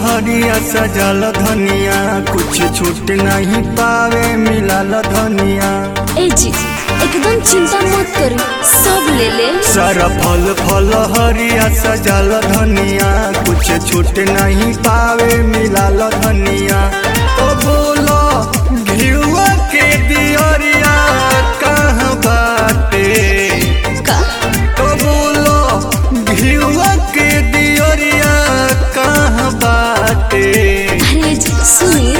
हरिया सजल धनिया कुछ छूट नहीं पावे मिलल धनिया ए जी एकदम चिंता मत करी सब ले ले सारा फल फल हरिया सजल धनिया कुछ छूट नहीं पावे मिलल धनिया तो बोलो घिउआ के दियरिया कहाँ बाटे का तो बोलो घिउआ के दियरिया कहाँ बाटे अरे जी सुनी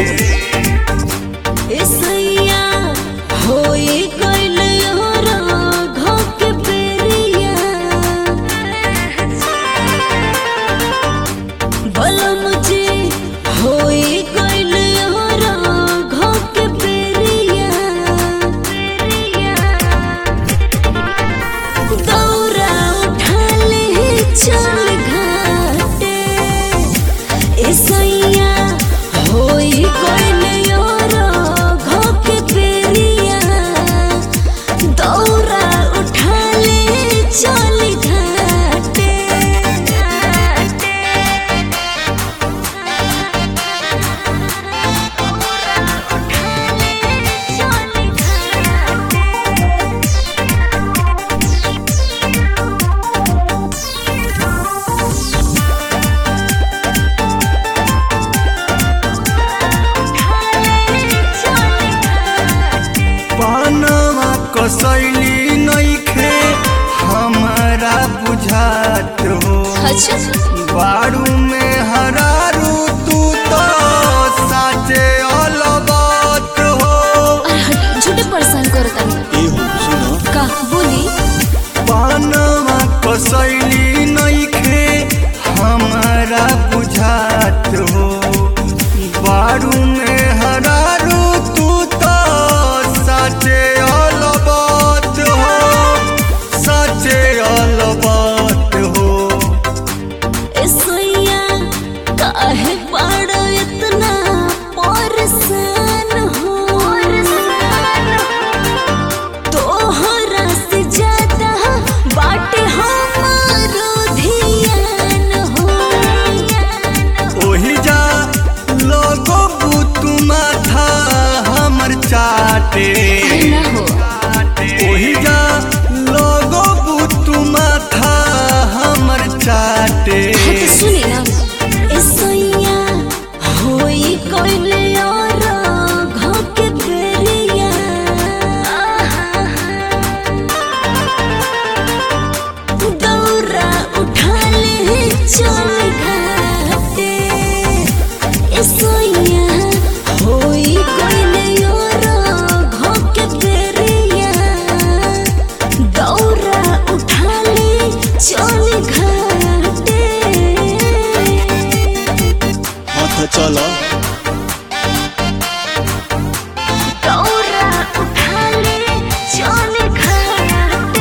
ए सैया होई गइल योरा घोक पेरिया बोलो मुझे होई गइल योरा घोक पेरिया दौरा उठा ले चल घाटे एसैया होई कोइल योरो घोक पेरिया दौरा उठा ले चल घाटे पानवा कसैली नइखे हमारा बुझात हो अच्छा बारू में हरारू तू तो साचे अलबत हो अरे हट झूठे परेशान करता का बोली पानवा कसैली नइखे हमारा बुझात हो बारू में हरारू तू तो साचे अलबत हो साचे अलबत हो एसैया काहे पड़ो इतना परेशान हो तोहरा से ज्यादा बाटे हमारो ध्यान हो ओही जा लोगो बुतु माथा हमर चाटे अरे ना हो ओही जा लोगो बुतु माथा हमर चाटे हाँ तो सुनी ना एसैया होई कोइले और घोक पेरिया दौरा उठा ले चल घाटे एसैया होई कोइले और घोक पेरिया दौरा उठा ले चल घाटे हाथ चला दौरा उठा ले चल घाटे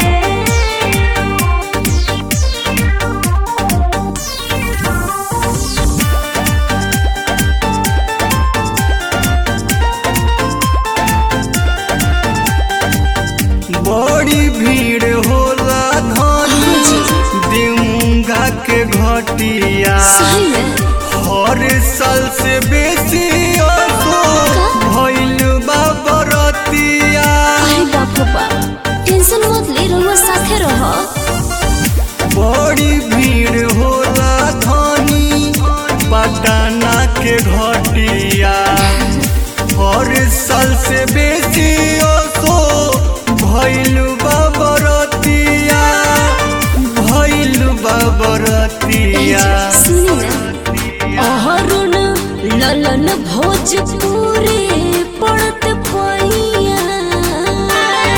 बड़ी भीड़ होला धनी दिमुंगा के घटिया सही में हर साल से बेसी असो भइल बा बरतिया अरे बाप रे बाप टेंशन मत ले रहुआ साथे रहो बड़ी भीड़ होला धनी पटना के घटिया हर साल से बेसी असो भइल बाबरतिया भइल बाबरतिया सुनी ना अहरुण ललन भोजपुरी पड़त पैया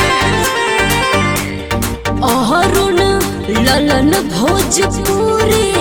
अहरुण ललन भोजपुरी